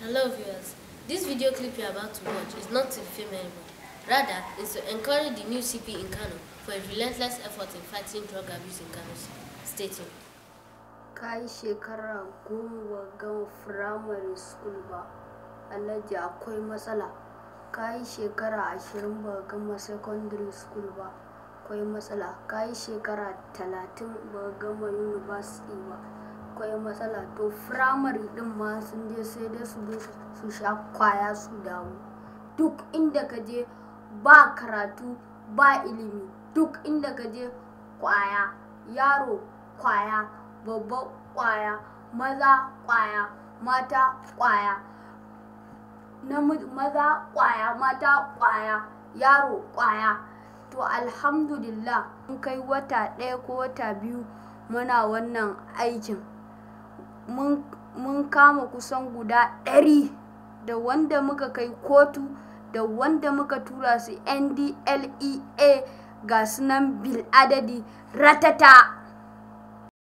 Hello viewers. This video clip you're about to watch is not to defame anyone. Rather, it's to encourage the new CP in Kano for his relentless effort in fighting drug abuse in Kano State. Stay tuned. ka yi shekara goma ba gama firamare school ba alhaji akwai matsala ka yi shekara ashirin ba gama secondary school ba akwai matsala ka yi shekara talatin ba gama university ba akwai matsala to firamare din ma sun je sai dai su zo su sha kwaya su dawo duk inda ka je ba karatu ba ilimi duk inda ka je kwaya yaro kwaya babba kwaya maza kwaya mata kwaya namiji maza kwaya mata kwaya yaro kwaya to alhamdulillah mun kai wata ɗaya ko wata biyu muna wannan aikin mun kama kusan guda ɗari da wanda muka kai kotu da wanda muka tura su ndlea ga sunan bil adadi ratata